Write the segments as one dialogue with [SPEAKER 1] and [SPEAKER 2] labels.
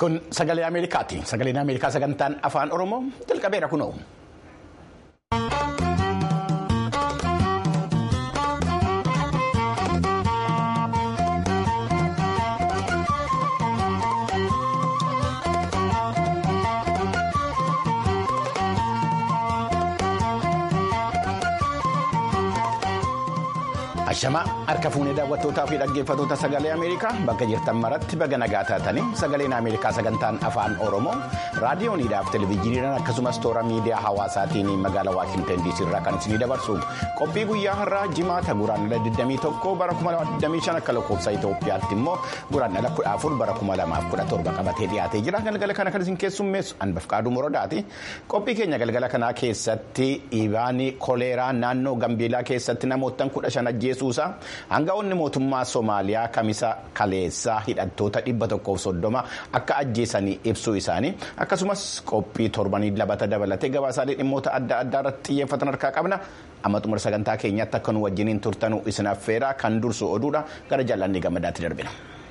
[SPEAKER 1] Kun sagalee Ameerikaati. Sagaleen Ameerikaa sagantaan afaan Oromoo jalqabeera kunoo. Ashamaa harka fuunee daawwattootaa fi dhaggeeffattoota sagalee Ameerikaa bakka jirtan maratti baga nagaa taatanii sagaleen Ameerikaa sagantaan afaan Oromoo raadiyooniidhaaf televezyiiniidhaan akkasumas toora miidiyaa hawaasaatiin magaalaa Waashinten DC irraa kan isinii dabarsu qophii guyyaa har'aa jimaata guraandhala 21 bara 2025 akka lakkoofsa Itoophiyaatti immoo guraandhala 14 bara 2017 qabatee dhiyaatee jira galgala kana kan isin keessummeessu Anbafqaaduu Morodaati qophii keenya galgala kanaa keessatti dhiibaan koleeraa naannoo Gambeelaa keessatti namoota kudha shan ajjeesuusaa Hanga'oonni mootummaa Somaaliyaa kamisa kaleessaa hidhattoota dhibba tokkoof soddoma akka ajjeesanii ibsuu isaanii akkasumas qophii torbanii labata dabalatee gabaasaalee dhimmoota adda addaa irratti xiyyeeffatan harkaa qabna. Amma xumura sagantaa keenyatti akka nu wajjiniin turtanuu isin affeeraa kan dursu oduudha gara jaallannii gammadaatti darbina.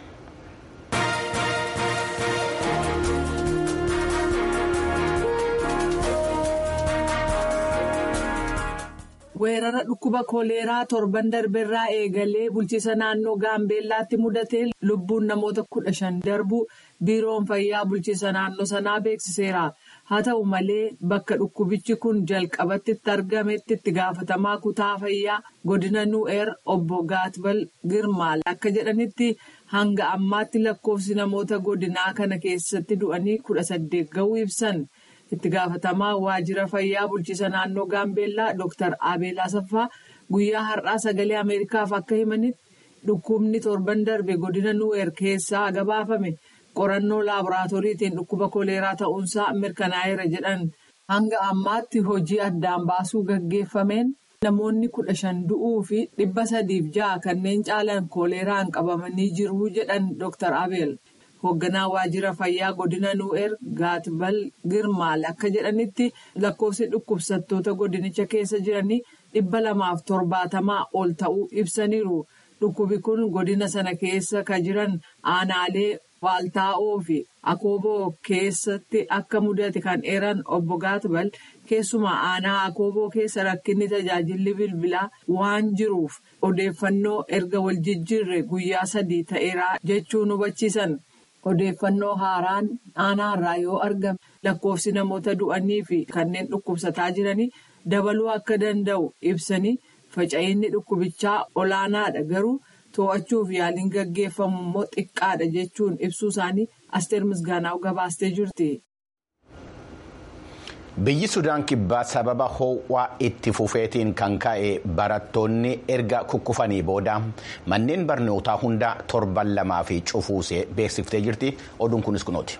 [SPEAKER 2] weerara dhukkuba koleeraa torban darbeerraa eegalee bulchiisa naannoo gaambeellaatti mudatee lubbuun namoota kudha shan darbuu biiroon fayyaa bulchiisa naannoo sanaa beeksiseera haa ta'u malee bakka dhukkubichi kun jalqabatti argametti itti gaafatamaa kutaa fayyaa godina nu'eer obbo gaatbal girmaal akka jedhanitti hanga ammaatti lakkoofsi namoota godinaa kana keessatti du'anii kudha saddeet ga'uu ibsan. itti gaafatamaa waajjira fayyaa bulchiisa naannoo gaambeellaa dr abeel asaffaa guyyaa har'aa sagalee ameerikaaf akka himanitti dhukkubni torban darbe godina nu'eer keessaa gabaafame qorannoo laaboraatooriitiin dhukkuba koleeraa ta'uunsaa mirkanaa'eera jedhan hanga ammaatti hojii addaan baasuu gaggeeffameen namoonni kudha shan du'uu fi dhibba sadiif ja'a kanneen caalan koleeraan qabamanii jiru jedhan dr abeel. hoogganaa waajjira fayyaa godina nu'eer gaatbal girmaal akka jedhanitti lakkoofsi dhukkubsattoota godinicha keessa jiranii dhibba lamaaf torbaatamaa ol ta'uu ibsaniiru dhukkubi kun godina sana keessa ka jiran aanaalee waaltaa'oo fi akooboo keessatti akka mudate kan eeran obbo gaatbal keessumaa aanaa akooboo keessa rakkinni tajaajilli bilbilaa waan jiruuf odeeffannoo erga wal jijjiirre guyyaa sadii ta'eera jechuun hubachiisan. odeeffannoo haaraan aanaarraa yoo argame lakkoofsi namoota du'anii fi kanneen dhukkubsataa jiranii dabaluu akka danda'u ibsanii faca'inni dhukkubichaa olaanaadha garuu to'achuuf yaaliin gaggeeffamu immoo xiqqaadha jechuun ibsuu isaanii asteer misgaanaa gabaastee jirti.
[SPEAKER 1] Biyyi Sudaan kibbaa sababa ho'aa itti fufeetiin kan ka'e barattoonni erga kukkufanii booda manneen barnootaa hundaa torban lamaa fi cufuusee beeksiftee jirti. Oduun kunis kunooti.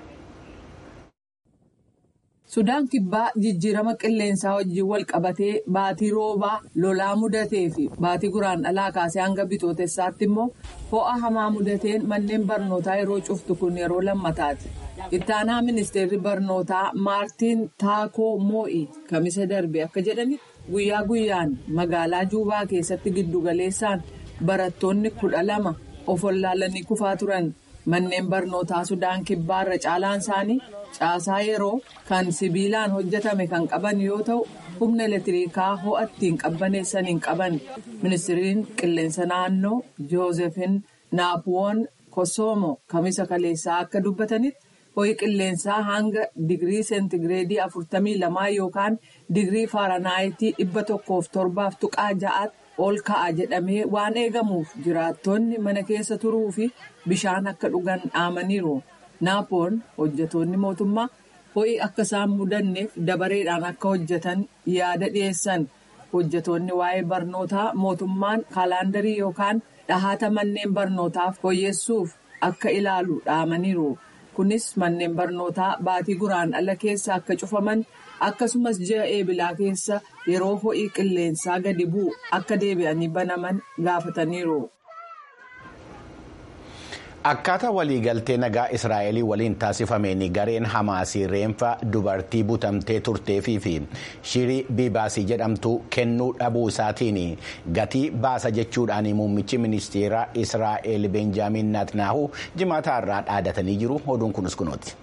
[SPEAKER 2] Sudaan kibbaa jijjiirama qilleensaa wajjin wal qabatee baatii roobaa lolaa mudatee fi baatii guraandhalaa kaasee hanga bitootessaatti immoo ho'a hamaa mudateen manneen barnootaa yeroo cuftu kun yeroo lammataati. ittaanaa ministeerri barnootaa maartiin taakoo moo'ii kamisa darbe akka jedhanitti guyyaa guyyaan magaalaa juubaa keessatti giddugaleessaan barattoonni kudha lama of wallaalanii kufaa turan manneen barnootaa sudaan kibbaa irra caalaan isaanii caasaa yeroo kan sibiilaan hojjetame kan qaban yoo ta'u humna elektiriikaa ho'a ittiin qabbaneessan hin qaban ministeeriin qilleensa naannoo joozefin naapuwoon kosoomo kamisa kaleessaa akka dubbatanitti. ho'i qilleensaa hanga digirii seentigireedii afurtamii lamaa yookaan digirii faaranaayiti dhibba tokkoof torbaaf tuqaa ja'aatti ol ka'a jedhamee waan eegamuuf jiraattonni mana keessa turuu fi bishaan akka dhugan dhaamaniiru naapoon hojjetoonni mootummaa ho'i akka isaan mudanneef dabareedhaan akka hojjetan yaada dhiyeessan hojjetoonni waa'ee barnootaa mootummaan kaalaandarii yookaan dhahata manneen barnootaaf fooyyessuuf akka ilaalu dhaamaniiru. kunis manneen barnootaa baatii guraandhala keessa akka cufaman akkasumas ji'a eebilaa keessa yeroo ho'i qilleensaa gadi bu'u akka deebi'anii banaman gaafataniiru.
[SPEAKER 1] Akkaataa waliigaltee nagaa Israa'elii waliin taasifameen gareen Hamaasii reenfa dubartii butamtee turteefii fi shirii biibaasii jedhamtu kennuu dhabuu isaatiin gatii baasa jechuudhaan muummichi ministeera Israa'el Benjaamin Naatnaahu jimaata irraa dhaadatanii jiru. Oduun kunis kunooti.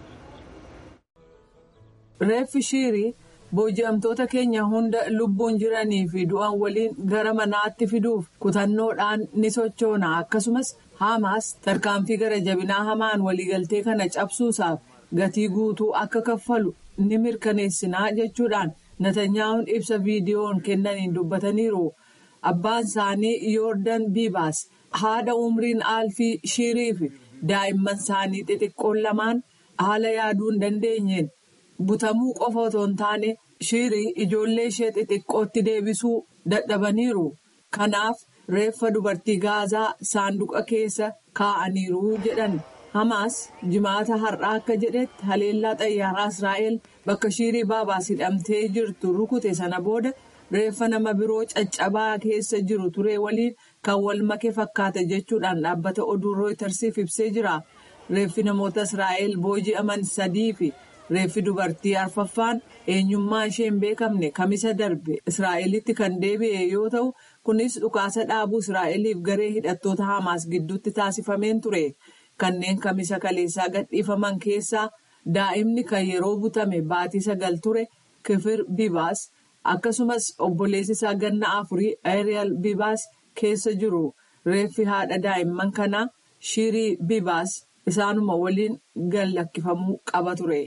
[SPEAKER 2] Reeffi shirii booji'amtoota keenya hunda lubbuun jiranii fi du'an waliin gara manaatti fiduuf kutannoodhaan ni sochoona akkasumas. Hamaas tarkaanfii gara jabinaa hamaan waliigaltee kana cabsuusaaf gatii guutuu akka kaffalu ni mirkaneessinaa jechuudhaan Natanyaa'uun ibsa viidiyoon kennaniin dubbataniiru. Abbaan isaanii Yoordan Biibaas haadha umriin aalfii shirii fi daa'imman isaanii xixiqqoon lamaan haala yaaduu hin dandeenyeen butamuu qofa otoo hin taane shirii ijoollee ishee xixiqqootti deebisuu dadhabaniiru. Kanaaf. reeffa dubartii gaazaa saanduqa keessa kaa'aniiru jedhan hamaas jimaata har'aa akka jedhetti haleellaa xayyaaraa israa'el bakka shirii baabaas hidhamtee jirtu rukute sana booda reeffa nama biroo caccabaa keessa jiru ture waliin kan wal make fakkaata jechuudhaan dhaabbata oduu rooytarsiif ibsee jira reeffi namoota israa'el booji'aman sadii fi reeffi dubartii arfaffaan eenyummaa ishee hin beekamne kamisa darbe israa'elitti kan deebi'e yoo ta'u. kunis dhukaasa dhaabuu israa'eliif garee hidhattoota hamaas gidduutti taasifameen ture kanneen kamisa kaleessaa gadhiifaman keessaa daa'imni kan yeroo butame baatii sagal ture kifir bibaas akkasumas obboleessi isaa ganna afurii eeriyal bibaas keessa jiru reeffi haadha daa'imman kanaa shirii bibaas isaanuma waliin gallakkifamuu qaba ture.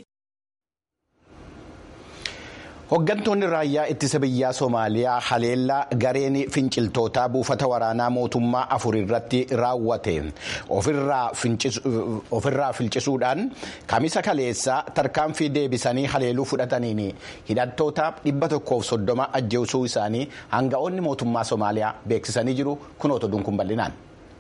[SPEAKER 1] Hooggantoonni raayyaa ittisa biyyaa Somaaliyaa haleellaa gareen finciltootaa buufata waraanaa mootummaa afur irratti raawwate ofirraa fincisuudhaan kamisa kaleessaa tarkaanfii deebisanii haleeluu fudhataniin hidhattoota dhibba tokkoof soddoma ajjeesuu isaanii hanga'oonni mootummaa Somaaliyaa beeksisanii jiru kunoota dunkuun bal'inaan.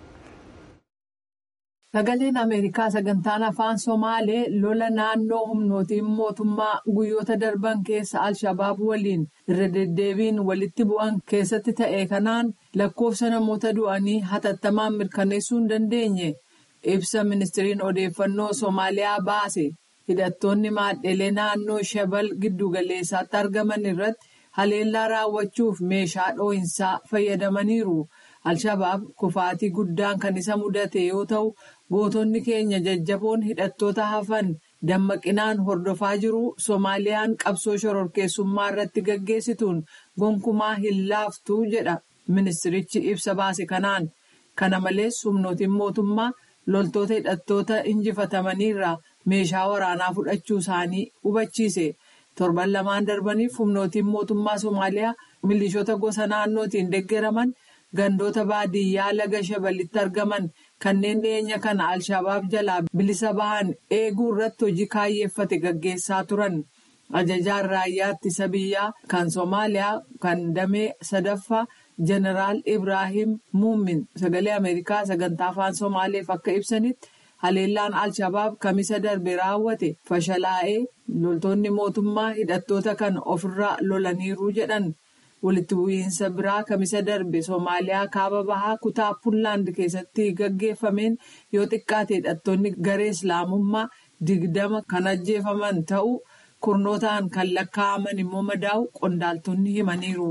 [SPEAKER 2] Sagaleen Ameerikaa sagantaan afaan Somaalee lola naannoo humnootiin mootummaa guyyoota darban keessa Alshabaab waliin irra deddeebiin walitti bu'an keessatti ta'e kanaan lakkoofsa namoota du'anii hatattamaan mirkaneessuu hin dandeenye ibsa ministiriin odeeffannoo Somaaliyaa baase hidhattoonni maadhelee naannoo Shabal giddugaleessaatti argaman irratti haleellaa raawwachuuf meeshaa dhoohinsaa fayyadamaniiru. Alshabaab kufaatii guddaan kan isa mudate yoo ta'u. gootonni keenya jajjaboon hidhattoota hafan dammaqinaan hordofaa jiru soomaaliyaan qabsoo shororkeessummaa irratti gaggeessituun gonkumaa hin laaftuu jedha ministirichi ibsa baase kanaan kana malees humnootiin mootummaa loltoota hidhattoota injifatamaniirraa meeshaa waraanaa fudhachuu isaanii hubachiise torban lamaan darbaniif humnootiin mootummaa soomaaliyaa milishoota gosa naannootiin deeggaraman gandoota baadiyyaa laga shabalitti argaman. kanneen dhiyeenya kana alshabaab jalaa bilisa bahan eeguu irratti hojii kaayyeeffate gaggeessaa turan ajajaan raayyaa ittisa biyyaa kan soomaaliyaa kan damee sadaffaa jeneraal ibrahim muumin sagalee ameerikaa sagantaa afaan soomaaleef akka ibsanitti haleellaan alshabaab kamisa darbe raawwate fashalaa'ee loltoonni mootummaa hidhattoota kan ofirraa lolaniiru jedhan. walitti bu'iinsa biraa kamisa darbe soomaaliyaa kaaba bahaa kutaa puunlaand keessatti gaggeeffameen yoo xiqqaate hidhattoonni garee islaamummaa digdama kan ajjeefaman ta'uu kurnootaan kan lakkaa'aman immoo madaa'u qondaaltonni himaniiru.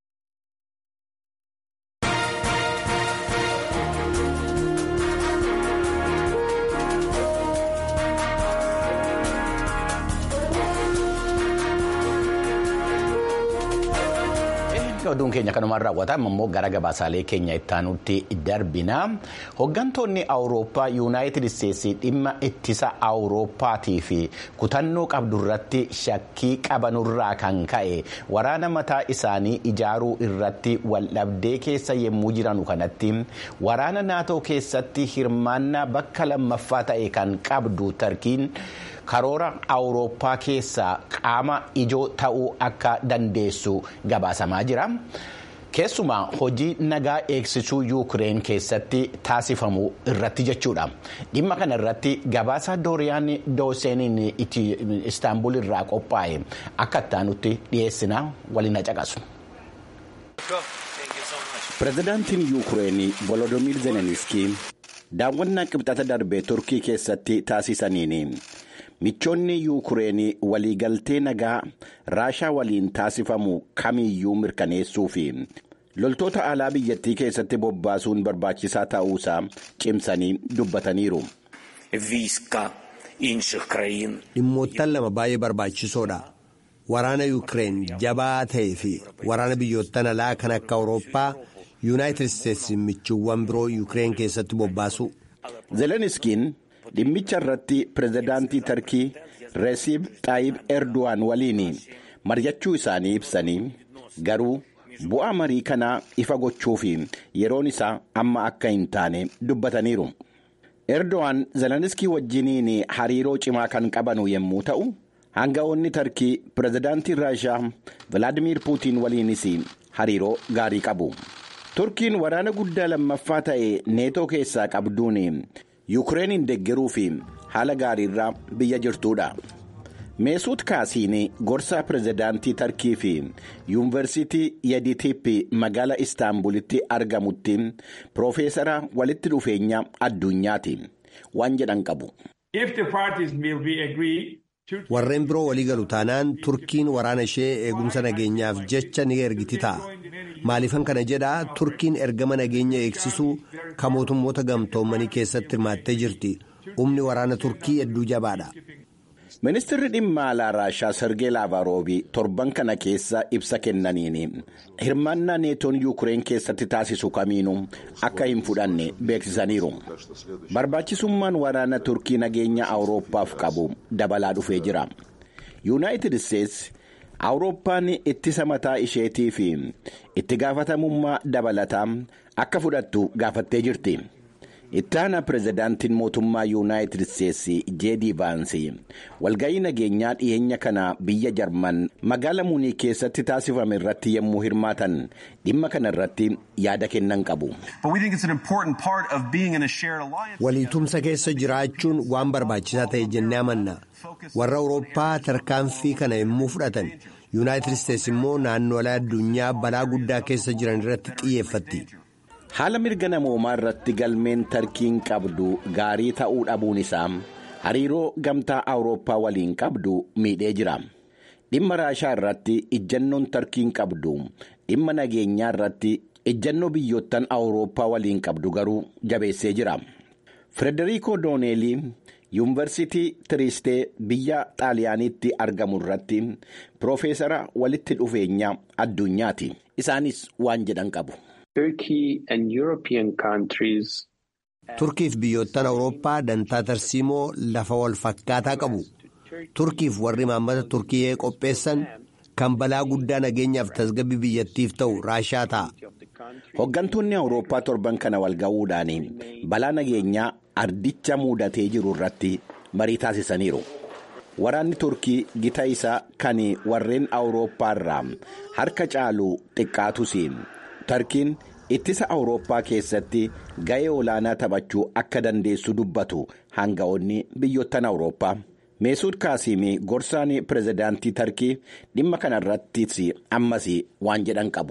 [SPEAKER 1] oduun keenya kanumaan raawwata immoo gara gabaasaalee keenya ittaanutti darbina hooggantoonni awurooppaa yuunaayitid isteetsii dhimma ittisa awurooppaatii fi kutannoo qabdu irratti shakkii qabanurraa kan ka'e waraana mataa isaanii ijaaruu irratti waldhabdee keessa yemmuu jiranu kanatti waraana naatoo keessatti hirmaannaa bakka lammaffaa ta'e kan qabdu tarkiin. karoora awurooppaa keessaa qaama ijoo ta'uu akka dandeessu gabaasamaa jira. keessumaa hojii nagaa eegsisuu yuukireen keessatti taasifamu irratti jechuudha dhimma kana irratti gabaasa dooriyaan dooseeniin istaanbul irraa qophaa'e akka ittaanutti dhiyeessina waliin caqasu. pirezidaantiin yuukireen volodimiir zeleniskii daawwannaa qibxata darbe turkii keessatti taasisaniin michoonni yuukureenii waliigaltee nagaa raashaa waliin taasifamu kamiyyuu mirkaneessuu fi loltoota alaa biyyattii keessatti bobbaasuun barbaachisaa ta'uusaa cimsanii dubbataniiru.
[SPEAKER 3] dhimmoottan lama baay'ee barbaachisoodha waraana yuukireen jabaa ta'ee fi waraana biyyoottan alaa kan akka awurooppaa yuunaayitid isteetsi michuuwwan biroo yuukireen keessatti bobbaasu.
[SPEAKER 1] zeleniskiin dhimmicha irratti pirezidaantii tarkii reesiib xaayib erdo'an waliin mari'achuu isaanii ibsanii garuu bu'aa marii kanaa ifa gochuu fi yeroon isaa amma akka hin taane dubbataniiru. erdo'an zeleniskii wajjiniin hariiroo cimaa kan qabanu yommuu ta'u hanga'oonni tarkii pirezidaantii raashaa vilaadimiir puutiin waliinis hariiroo gaarii qabu. turkiin waraana guddaa lammaffaa ta'e neetoo keessaa qabduun yuukireeniin deggeruu fi haala gaariirraa biyya jirtuudha. meesuut kaasiin gorsaa pirezidaantii tarkii fi yuunivarsiitii yeditiipi magaala istaanbulitti argamutti piroofeesara walitti dhufeenya addunyaati waan jedhan qabu.
[SPEAKER 3] warreen biroo walii galu taanaan turkiin waraana ishee eegumsa nageenyaaf jecha ni ergiti ta'a maaliifan kana jedhaa turkiin ergama nageenya eegsisuu kan mootummoota gamtoomanii keessatti hirmaattee jirti humni waraana turkii hedduu jabaadha.
[SPEAKER 1] ministirri dhimma alaa raashaa sergee laavaroobii torban kana keessa ibsa kennaniin hirmaannaa neetoon yuukureen keessatti taasisu kamiinuu akka hin fudhanne beeksisaniiru barbaachisummaan waraana turkii nageenya awurooppaaf qabu dabalaa dhufee jira yuunaayitid isteetsi awurooppaan ittisa mataa isheetii fi itti gaafatamummaa dabalataa akka fudhattu gaafattee jirti. itti aanaa pirezidaantiin mootummaa yuunaayitid isteetsi jeedii vaansi walga'ii nageenyaa dhiyeenya kana biyya jarman magaala muunii keessatti taasifame irratti yommuu hirmaatan dhimma kana irratti yaada kennan qabu.
[SPEAKER 3] waliitumsa keessa jiraachuun waan barbaachisaa ta'e jennee amanna warra awurooppaa tarkaanfii kana yommuu fudhatan yuunaayitid isteetsi immoo naannolee addunyaa balaa guddaa keessa jiran irratti xiyyeeffatti.
[SPEAKER 1] haala mirga namoomaa irratti galmeen tarkiin qabdu gaarii ta'uu dhabuun isaa hariiroo gamtaa awurooppaa waliin qabdu miidhee jira dhimma raashaa irratti ijjannoon tarkiin qabdu dhimma nageenyaa irratti ijjannoo biyyoottan awurooppaa waliin qabdu garuu jabeessee jira firederiko dooneelii yuunivarsiitii tiriistee biyya xaaliyaaniitti argamu irratti piroofeesara walitti dhufeenya addunyaati isaanis waan jedhan qabu.
[SPEAKER 3] turkiif biyyoottan awurooppaa dantaa tarsiimoo lafa wal fakkaataa qabu turkiif warri maammata turkii qopheessan kan balaa guddaa nageenyaaf tasgabbii biyyattiif ta'u raashaa ta'a.
[SPEAKER 1] hooggantoonni awurooppaa torban kana wal ga'uudhaan balaa nageenyaa ardicha muudatee jiru irratti marii taasisaniiru. waraanni turkii gita isaa kan warreen awurooppaa irraa harka caalu xiqqaatus. tarkiin ittisa awurooppaa keessatti ga'ee olaanaa taphachuu akka dandeessu dubbatu hanga'oonni biyyoottan awurooppaa meesuud kaasiimii gorsaan pirezidaantii tarkii dhimma kana irrattis ammas waan jedhan qabu.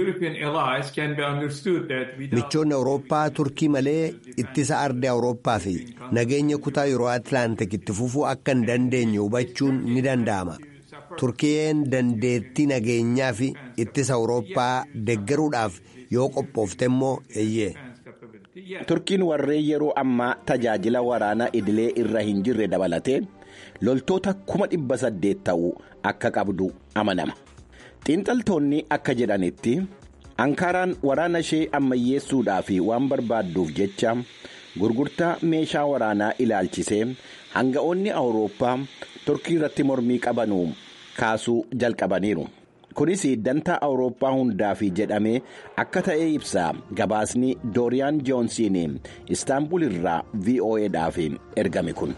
[SPEAKER 3] michoonni awurooppaa turkii malee ittisa ardii awurooppaa fi nageenya kutaa yeroo atlaantik itti fufuu akka hin dandeenye hubachuun ni danda'ama. turkiyeen dandeettii nageenyaa fi ittisa awurooppaa deggeruudhaaf yoo qophoofte immoo eeyyee.
[SPEAKER 1] turkiin warreen yeroo ammaa tajaajila waraanaa idilee irra hin jirre dabalatee loltoota kuma dhibba saddeet ta'uu akka qabdu amanama. xiinxaltoonni akka jedhanitti ankaaraan waraana ishee ammayyeessuudhaaf waan barbaadduuf jecha gurgurtaa meeshaa waraanaa ilaalchisee hanga'oonni awurooppaa turkii irratti mormii qabanu kaasuu jalqabaniiru. kunis dantaa awurooppaa hundaaf jedhamee akka ta'e ibsa gabaasni dooriyaan joonsiin istaanbul irraa vo'edhaaf ergame kun.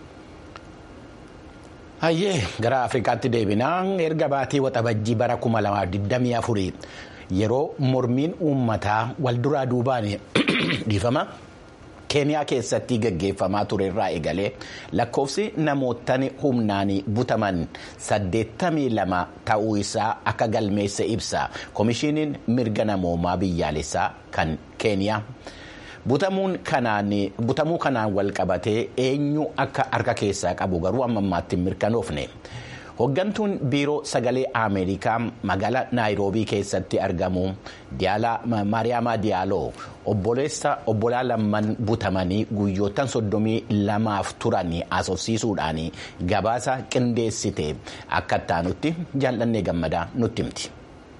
[SPEAKER 4] hayyee gara afrikaatti deebinaa erga baatii waxabajjii bara 2024 yeroo mormiin uummataa walduraa duubaan dhiifama. keeniyaa keessatti gaggeeffamaa ture irraa eegalee lakkoofsi namoottan humnaan butaman 82 ta'uu isaa akka galmeesse ibsa koomishiniin mirga namoomaa biyyaalessaa kan keeniyaa
[SPEAKER 1] butamuu kanaan wal qabatee eenyu akka harka keessaa qabu garuu amma ammaatti hin mirkanoofne. Hoggantuun biiroo sagalee Ameerikaa magaalaa Naayiroobii keessatti argamu Maariyaamaa Diyaaloo obbolaa lamman butamanii guyyoottan soddomii lamaaf turan asoosiisuudhaan gabaasa qindeessite akka taanutti jaallannee gammadaa nutti himti.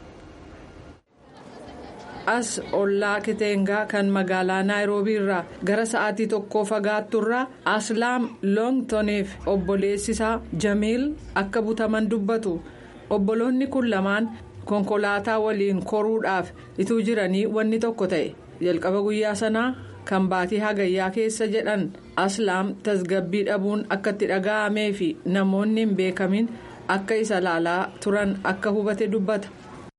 [SPEAKER 2] as ollaa kiteengaa kan magaalaa naayiroobii irraa gara sa'aatii tokkoo fagaatturraa aslaam loongtoniif obboleessisaa jamiil akka butaman dubbatu obboloonni kun lamaan konkolaataa waliin koruudhaaf ituu jiranii wanni tokko ta'e jalqaba guyyaa sanaa kan baatii hagayyaa keessa jedhan aslaam tasgabbii dhabuun akka itti dhaga'amee fi namoonni hin beekamin akka isa laalaa turan akka hubate dubbata.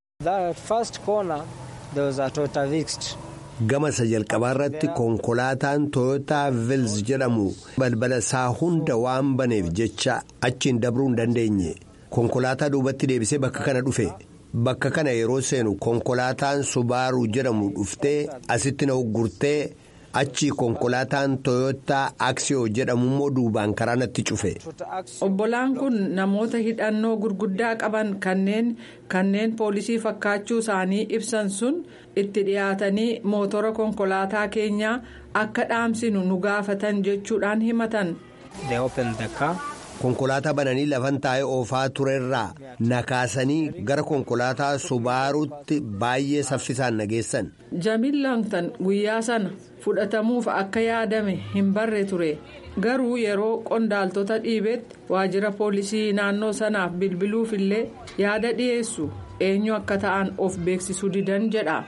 [SPEAKER 3] gama isa jalqabaa irratti konkolaataan tooyotaa vils jedhamu balbala isaa hunda waan baneef jecha achiin dabruu hin dandeenye konkolaataa duubatti deebisee bakka kana dhufe bakka kana yeroo seenu konkolaataan subaaruu jedhamu dhuftee asitti na uggurtee achi konkolaataan tooyotaa aksiyoo jedhamu immoo duubaan karaa natti cufe.
[SPEAKER 2] obbolaan kun namoota hidhannoo gurguddaa qaban kanneen kanneen poolisii fakkaachuu isaanii ibsan sun itti dhiyaatanii mootora konkolaataa keenyaa akka dhaamsinu nu gaafatan jechuudhaan himatan.
[SPEAKER 3] konkolaataa bananii lafan taa'ee oofaa turerraa nakaasanii gara konkolaataa subaaruutti baay'ee saffisaan nageessan.
[SPEAKER 2] jamiil laangtan guyyaa sana fudhatamuuf akka yaadame hin barre ture garuu yeroo qondaaltota dhiibetti waajjira poolisii naannoo sanaaf bilbiluuf illee yaada dhiyeessu eenyu akka ta'an of beeksisuu didan jedha.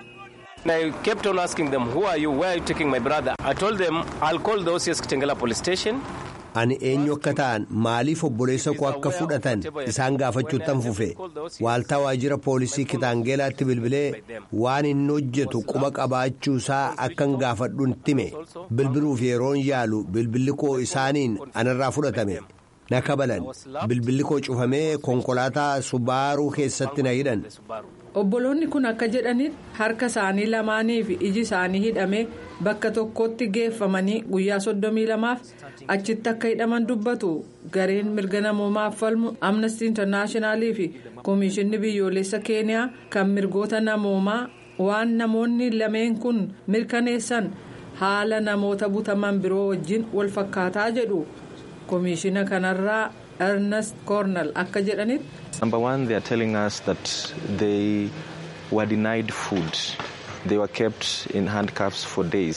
[SPEAKER 5] I kept on asking them who are you where are you taking my brother I told them I'll call the OCS Kitengela police station.
[SPEAKER 3] ani eenyu akka ta'an maaliif obboleessa koo akka fudhatan isaan gaafachuuttan fufe waaltaa waajjira poolisii kitaangeelaatti bilbilee waan inni hojjetu quba qabaachuu isaa akkan gaafadhuun time bilbiluuf yeroon yaalu bilbilli koo isaaniin anarraa fudhatame na kabalan bilbilli koo cufamee konkolaataa subaaruu keessatti na hidhan.
[SPEAKER 2] obboloonni kun akka jedhanitti harka isaanii lamaanii fi iji isaanii hidhamee bakka tokkotti geeffamanii guyyaa soddomii lamaaf achitti akka hidhaman dubbatu gareen mirga namoomaaf falmu amnesty internaashonaalii fi koomishinni biyyoolessa keeniyaa kan mirgoota namoomaa waan namoonni lameen kun mirkaneessan haala namoota butaman biroo wajjin wal fakkaataa jedhu koomishina kanarraa. ernest cornell akka jedhanitti.
[SPEAKER 6] number one they are telling us that they were denied food they were kept in handcuffs for days.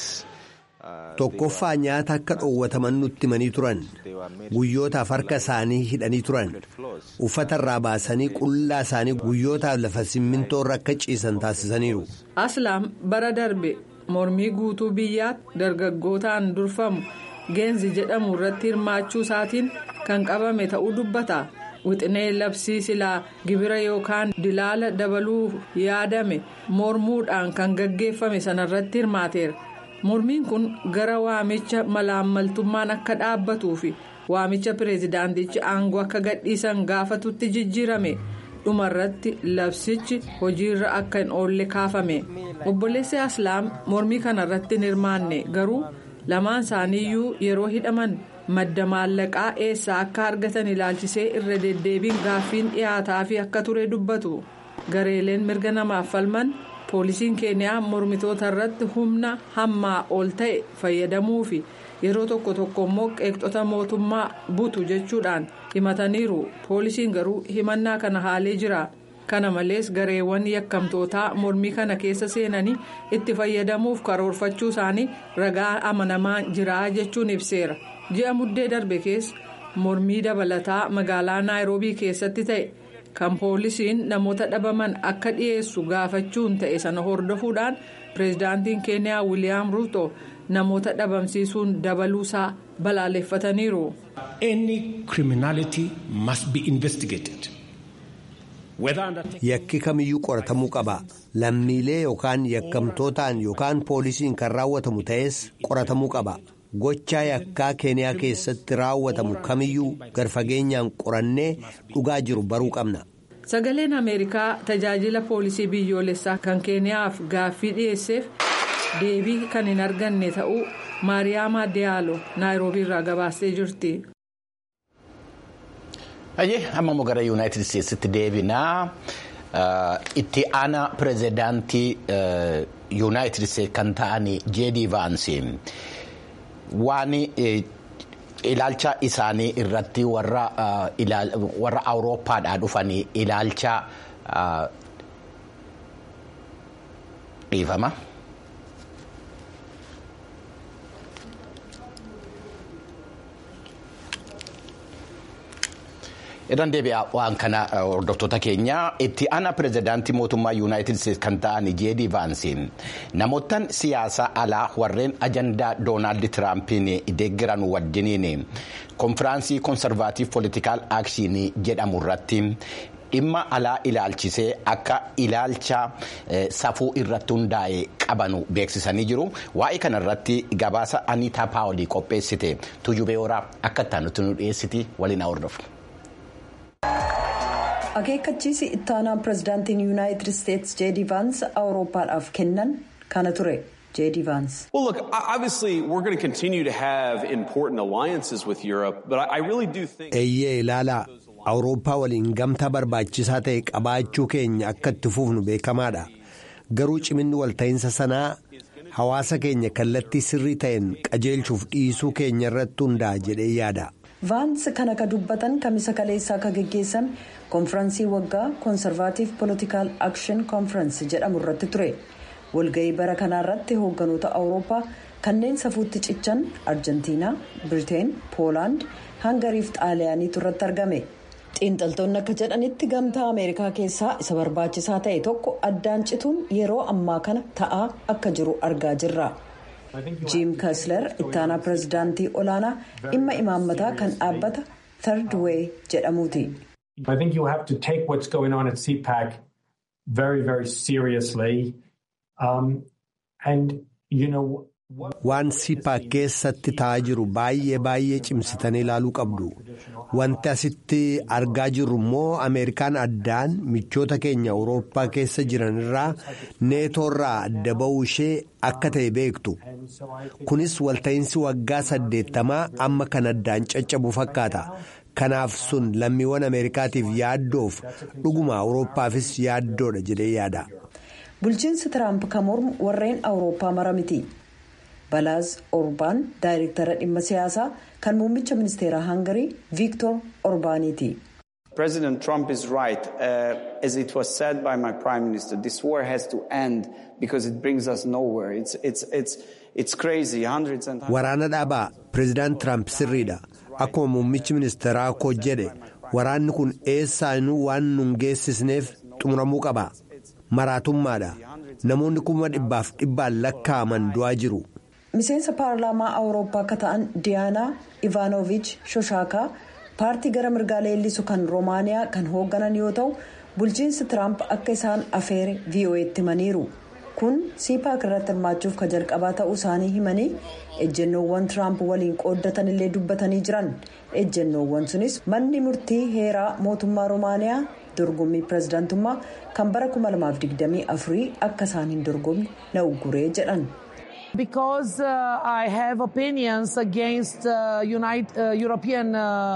[SPEAKER 3] tokkoffaa nyaata akka dhoowwataman nutti himanii turan guyyootaaf harka isaanii hidhanii turan uffata irraa baasanii qullaa isaanii guyyootaaf lafa simmintoorra akka ciisan taasisaniiru.
[SPEAKER 2] aslaam bara darbe mormii guutuu biyyaatti dargaggootaan durfamu geenzi jedhamu irratti hirmaachuu isaatiin kan qabame ta'uu dubbata wixinee labsii silaa gibira yookaan dilaala dabaluu yaadame mormuudhaan kan gaggeeffame sanarratti hirmaateera mormiin kun gara waamicha malaammaltummaan akka dhaabbatuu fi waamicha pireezidaantichi aangoo akka gadhiisan gaafatutti jijjiirame dhumarratti labsichi hojiirra akka hin oolle kaafame obboleessi aslaam mormii kanarratti hin hirmaanne garuu lamaan isaaniiyyuu yeroo hidhaman. madda maallaqaa eessaa akka argatan ilaalchisee irra deddeebiin gaaffiin dhiyaataa fi akka ture dubbatu gareeleen mirga namaaf falman poolisiin keeniyaa mormitoota irratti humna hammaa ol ta'e fayyadamuu fi yeroo tokko tokko immoo qeeqxota mootummaa butu jechuudhaan himataniiru poolisiin garuu himannaa kana haalee jira kana malees gareewwan yakkamtootaa mormii kana keessa seenanii itti fayyadamuuf karoorfachuu isaanii ragaa amanamaa jira jechuun ibseera. ji'a muddee darbe keessa mormii dabalataa magaalaa naayiroobii keessatti ta'e kan poolisiin namoota dhabaman akka dhiyeessu gaafachuun ta'e sana hordofuudhaan pireezidaantiin keeniyaa wiiliyaam ruuto namoota dhabamsiisuun dabaluusaa balaaleffataniiru.
[SPEAKER 7] Any criminality must be investigated.
[SPEAKER 3] yakki kamiyyuu qoratamuu qaba lammiilee yookaan yakkamtootaan yookaan poolisiin kan raawwatamu ta'es qoratamuu qaba. gochaa yakkaa keeniyaa keessatti raawwatamu kamiyyuu garfageenyaan qorannee dhugaa jiru baruu qabna.
[SPEAKER 2] sagaleen ameerikaa tajaajila poolisii biyyoolessaa kan keeniyaaf gaaffii dhiyeesseef deebii kan hin arganne ta'uu maariyaama diyaalo naayiroobii irraa gabaastee jirti.
[SPEAKER 4] Ayyee amma immoo gara yuunaayitid isteetsitti deebinaa itti aanaa pirezidaantii yuunaayitid isteetsi kan ta'an jeedii vaansi waan ilaalcha isaanii irratti warra awurooppaadhaa dhufanii ilaalcha dhiifama. irraan deebi'aa waan kana hordoftoota keenya itti aanaa pirezidaantii mootummaa yuunaayitid isteetsi kan ta'an jeedii vaansi namoottan siyaasa alaa warreen ajandaa doonaald tiraampiin deeggaran wajjiniin konfiraansii koonsarvaatiif poolitikaal aakshinii jedhamu irratti dhimma alaa ilaalchisee akka ilaalcha safuu irratti hundaa'e qabanu beeksisanii jiru waa'ee kana irratti gabaasa aniitaa paawolii qopheessite tuujubee horaa akka itti nu dhiyeessiti waliin hordofu.
[SPEAKER 8] akeekkachiisi ittaanaa pirezidaantiin yuunaayitid isteetsi jeedii vaans awurooppaadhaaf kennan kana ture jeedii vaans.
[SPEAKER 9] well look obviously we're going to continue to have important alliances with europe but i really do think.
[SPEAKER 3] eeyyee ilaalaa awurooppaa waliin gamtaa barbaachisaa ta'e qabaachuu keenya akka itti fufnu beekamaadha garuu ciminni walta'iinsa sanaa hawaasa keenya kallattii sirrii ta'een qajeelchuuf dhiisuu keenya irratti hundaa'a jedhee yaada.
[SPEAKER 8] vaans kan akka dubbatan kamisa kaleessaa akka geggeessame konfiraansii waggaa koonsarvaatiif poolitikaal akshin konfiraansi jedhamu irratti ture walga'ii bara kanaa irratti hoogganoota awurooppaa kanneen safuutti cichan arjentiinaa biriteen poolaand hangariif xaaliyaaniitu irratti argame xiinxaltoonni akka jedhanitti gamtaa ameerikaa keessaa isa barbaachisaa ta'e tokko addaan cituun yeroo ammaa kana ta'aa akka jiru argaa jirra. jiim kaasler ittaanaa pirezidaantii olaanaa dhimma imaammataa kan dhaabbata third way jedhamuuti.
[SPEAKER 10] I think you have to take what's going on at CPAC very, very seriously. Um, and, you know,
[SPEAKER 3] waan sipaak keessatti ta'aa jiru baay'ee baay'ee cimsitanii ilaaluu qabdu wanti asitti argaa jirru immoo ameerikaan addaan michoota keenya awurooppaa keessa jiran irraa neetoorraa adda ba'uu ishee akka ta'e beektu kunis walta'iinsi waggaa saddeettamaa amma kan addaan caccabu fakkaata kanaaf sun lammiiwwan ameerikaatiif yaaddoof dhuguma awurooppaafis yaaddoodha jedhee yaada.
[SPEAKER 8] bulchiinsi tiraamp kan mormu warreen awurooppaa mara miti. balaaz orbaan daayirektara dhimma siyaasaa kan muummicha ministeeraa hangarii viiktor orbaaniiti.
[SPEAKER 11] President Trump is right. Uh, as it was said by my prime minister, this war has to end because it brings us nowhere. It's, it's, it's, it's crazy. Hundreds and
[SPEAKER 3] Waraana dhaabaa pireezidaant Tiraamp sirriidha. Akkuma muummichi ministeeraa koo jedhe waraanni kun eessaanuu waan nun geessisneef xumuramuu qaba. Maraatummaadha. Namoonni kuma dhibbaaf dhibbaan lakkaa'aman du'aa jiru.
[SPEAKER 8] miseensa paarlaamaa awurooppaa akka ta'an diyaanaa ivaanoviich shoshaakaa paartii gara mirgaa leellisu kan roomaaniyaa kan hoogganan yoo ta'u bulchiinsi tiraamp akka isaan afeere vo'eetti himaniiru kun siipaak irratti hirmaachuuf ka jalqabaa ta'uu isaanii himanii ejjennoowwan tiraamp waliin qooddatan illee dubbatanii jiran ejjennoowwan sunis manni murtii heeraa mootummaa roomaaniyaa dorgommii pireezidaantummaa kan bara 2024 akka isaan hin dorgomne na ugguree jedhan.
[SPEAKER 12] because uh, I have opinions against uh, United, uh, European.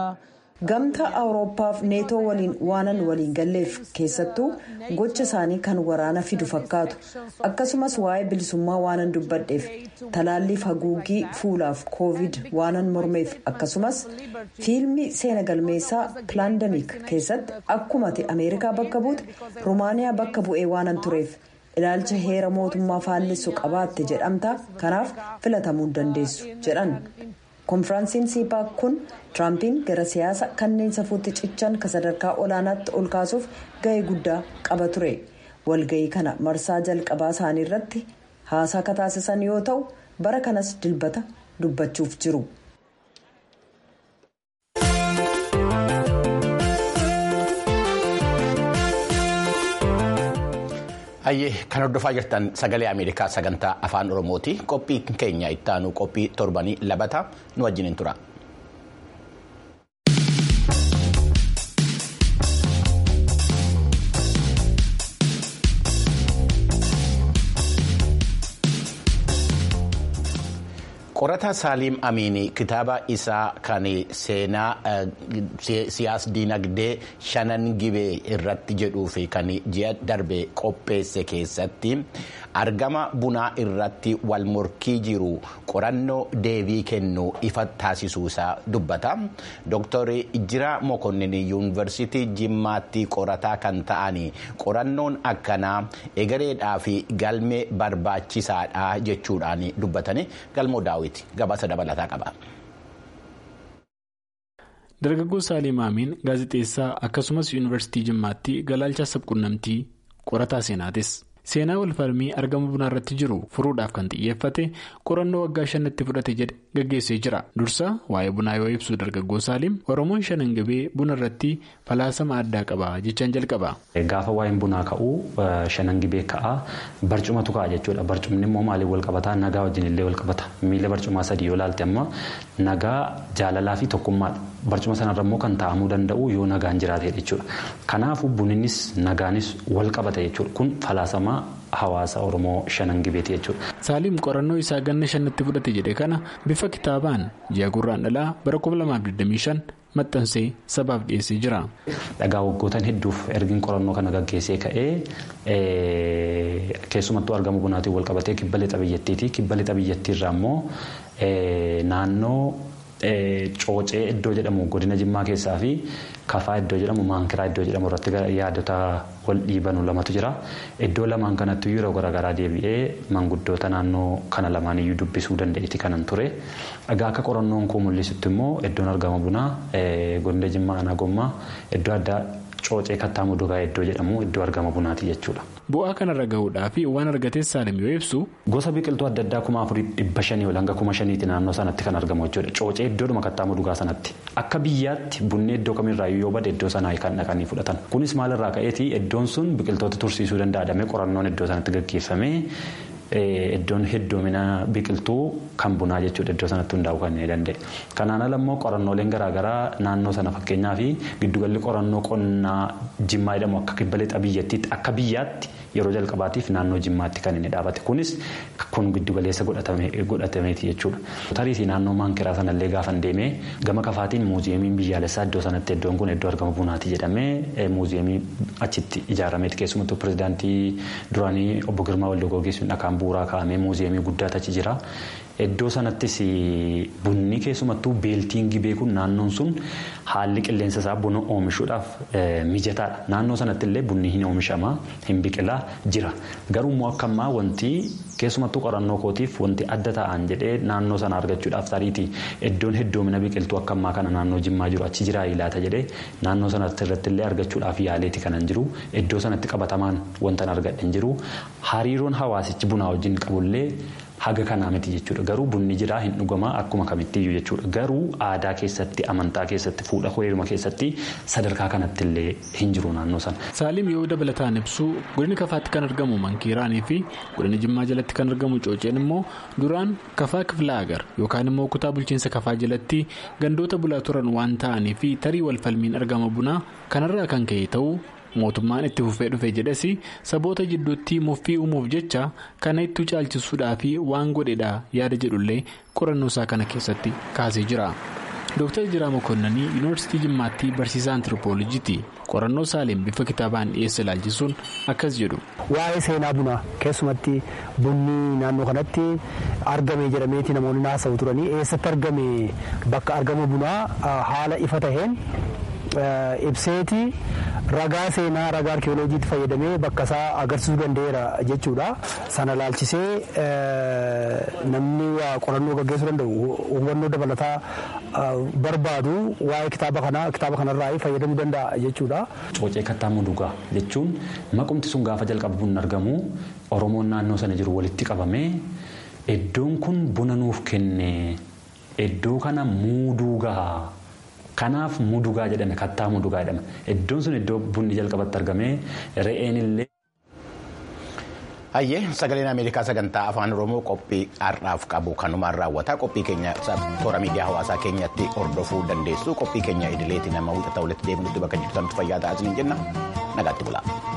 [SPEAKER 8] Gamtaa Awurooppaaf neetoo waliin waanan waliin galleef keessattuu gocha isaanii kan waraana fidu fakkaatu akkasumas waa'ee bilisummaa waanan dubbadheef talaalliif haguuggii fuulaaf koovid waanan mormeef akkasumas fiilmii seena galmeessaa pilaandamik keessatti akkumati ameerikaa bakka buute roomaaniyaa bakka bu'ee waanan tureef. ilaalcha heera mootummaa faallessu qabaatte jedhamta kanaaf filatamuu dandeessu jedhan konfiraansiin siipaak kun tiraampiin gara siyaasa kanneen safuutti cichan ka sadarkaa olaanaatti ol kaasuuf ga'ee guddaa qaba ture walga'ii kana marsaa jalqabaa isaanii irratti haasaa ka taasisan yoo ta'u bara kanas dilbata dubbachuuf jiru.
[SPEAKER 4] Hayyee kan hordofaa jirtan sagalee Ameerikaa sagantaa afaan Oromooti. Qophii keenya ittaanu qophii torbanii labata nu wajjin tura. qorataa saaliim amiinii kitaaba isaa kan seenaa siyaas diinagdee shanan gibee irratti jedhuu fi kan ji'a darbe qopheesse keessatti argama bunaa irratti wal morkii jiru qorannoo deebii kennu ifa taasisuusaa dubbata dooktar ijjiraa mokonnin yuunivarsiitii jimmaatti qorataa kan ta'an qorannoon akkanaa egereedhaa fi galmee barbaachisaadha jechuudhaan dubbatanii galmoo daawwiti gabaasa dabalataa qaba.
[SPEAKER 13] dargaggoo saaliim amiin gaazexeessaa akkasumas yuunivarsiitii jimmaatti galaalchaa sabquunnamtii qorataa seenaatis. seenaa walfalmii argama bunaa irratti jiru furuudhaaf kan xiyyeeffate qorannoo waggaa shanitti fudhate jedhe gaggeessee jira dursa waa'ee bunaa yoo ibsu dargaggoo saaliim oromoon shanan gibee buna irratti falaasama addaa qaba jechaan jalqaba.
[SPEAKER 14] gaafa waa'een bunaa ka'uu shanan gibee ka'aa barcumatu ka'a jechuudha barcumni immoo maaliin wal qabataa nagaa wajjin illee wal qabata miila barcumaa sadii yoo ilaalte amma nagaa jaalalaa fi tokkummaadha barcuma sanarra immoo kan taa'amuu danda'u yoo nagaan jiraate jechuudha kanaafuu buninis nagaanis wal qabata jechuudha kun falaasama. hawaasa oromoo shanan gibeeti jechuudha.
[SPEAKER 13] saaliim qorannoo isaa ganna shanitti fudhate jedhe kana bifa kitaabaan ji'a gurraan dhalaa bara 2025 maxxansee sabaaf dhiyeessee jira.
[SPEAKER 14] dhagaa waggootan hedduuf ergiin qorannoo kana gaggeessee ka'ee keessumattuu argama bunaatiin wal qabatee kibba lixa biyyattiiti kibba lixa biyyattiirraa immoo naannoo. Coocee iddoo jedhamu godina jimmaa keessaa fi kafaa iddoo jedhamu maankiraa iddoo jedhamu irratti yaadota wal dhiibanu lamatu jira. Iddoo lamaan kanatti yeroo garaagaraa deebi'ee manguddoota naannoo kana lamaan iyyuu dubbisuu danda'eeti kanan ture. Egaa akka qorannoon koo mul'isutti immoo iddoon argama bunaa godina jimmaa aanaa gommaa iddoo addaa coocee kattaa mudugaa iddoo jedhamu iddoo argama bunaati jechuudha.
[SPEAKER 13] Bu'aa kanarra gahuudhaaf waan argatees saalim yoo ibsu.
[SPEAKER 14] Gosa biqiltuu adda addaa kuma afurii dhibba shanii ol hanga kuma shaniiti naannoo sanatti kan argamu jechuudha. Coocee iddoodhuma kattaa mudugaa sanatti. Akka biyyaatti bunni iddoo kamirraa yoo bade iddoo sanaa kan dhaqanii fudhatan. Kunis maalirraa ka'eeti iddoon sun biqiltoota tursiisuu danda'adhamee qorannoon iddoo sanatti gaggeeffamee iddoon hedduumina biqiltuu kan bunaa jechuudha iddoo sanatti hundaa'uu kan danda'e. Kanaan ala immoo qorannooleen garaagaraa naannoo sana fakkeenyaa fi giddugalli qorannoo qonnaa jimmaa jedhamu akka kibba lixa biyyattiitti akka biyyaatti yeroo jalqabaatiif naannoo jimmaatti kan inni dhaabate kunis kun giddugaleessa godhatameeti jechuudha. Tariitii naannoo maankiraa sanallee gaafa deemee gama kafaatiin muuziyeemiin biyyaalessaa iddoo sanatti iddoon kun iddoo argama bunaati jedhamee muuziyeemii achitti ijaarameeti keessumattuu pirezidaantii duraanii obbo Girmaa Waldogoogeessuun dhakaan bu'uuraa kaa'amee muuziyeemii guddaatu achi jira. Iddoo sanattis bunni keessumattuu beeltiin gibee kun naannoon sun haalli qilleensa isaa buna oomishuudhaaf mijataadha. Naannoo sanatti illee bunni hin oomishama hin biqilaa jira. Garuu immoo akka ammaa wanti keessumattuu qorannoo kootiif wanti adda ta'an jedhee naannoo sana argachuudhaaf tariitii iddoon hedduumina biqiltuu akka ammaa kana naannoo jimmaa jiru achi jiraa ilaata jedhee naannoo sanatti irratti illee argachuudhaaf yaaleeti kanan jiru. Iddoo sanatti qabatamaan wanta argadhe jiru. Hariiroon hawaasichi bunaa wajjin qabullee. Haga kanaa miti jechuudha. Garuu bunni jiraa hin dhugamaa akkuma kamittiyyuu jechuudha. Garuu aadaa keessatti, amantaa keessatti, fuudha heeruma keessatti sadarkaa kanatti illee hin jiru naannoo sana.
[SPEAKER 13] Saaliim yoo dabalataan ibsu godina kafaatti kan argamu mankiiraanii fi godina jimmaa jalatti kan argamu cooceen immoo duraan kafaa kiflaa agar yookaan immoo kutaa bulchiinsa kafaa jalatti gandoota bulaa turan waan ta'anii fi tarii walfalmiin argama bunaa kanarraa kan ka'e ta'uu. mootummaan itti fufee dhufe jedhes saboota jidduutti muffii uumuuf jecha kana itti caalchisuudhaa fi waan godhedha yaada jedhullee qorannoo isaa kana keessatti kaasee jira. Dooktar Jiraa Mokoonnanii Yuunivarsiitii Jimmaatti barsiisaa antiroopoolojiiti. Qorannoo Saaleem bifa kitaabaan dhiyeesse ilaalchisuun akkas jedhu.
[SPEAKER 15] Waa'ee seenaa bunaa keessumatti bunni naannoo kanatti argame jedhameeti namoonni haasa'u turanii eessatti argame bakka argama bunaa haala ifa taheen. ibseeti ragaa seenaa ragaa arkeoloojiitti fayyadamee bakka isaa agarsiisuu danda'eera jechuudha. Sana laalchisee namni qorannoo gaggeessuu danda'u hubannoo dabalataa barbaadu waa'ee kitaaba kanaa kitaaba kanarraa fayyadamuu danda'a jechuudha.
[SPEAKER 14] Coocee kattaa mudugaa jechuun maqumti sun gaafa jalqaba bunni argamu Oromoon naannoo sana jiru walitti qabamee iddoon kun buna nuuf kenne iddoo kana muuduu gahaa. Kanaaf mudugaa jedhame kattaa mudugaa jedhama. Iddoon sun iddoo bunni jalqabatti argamee re'een illee.
[SPEAKER 4] Hayyee sagaleen Ameerikaa sagantaa afaan Oromoo qophii har'aaf qabu kanumaan raawwata. Qophii keenya toora miidiyaa hawaasaa keenyatti hordofuu dandeessu. Qophii keenya idileetiin nama wixata walitti deebinutti bakka jirtanitti fayyaa ta'aa jenna nagaatti bulaa.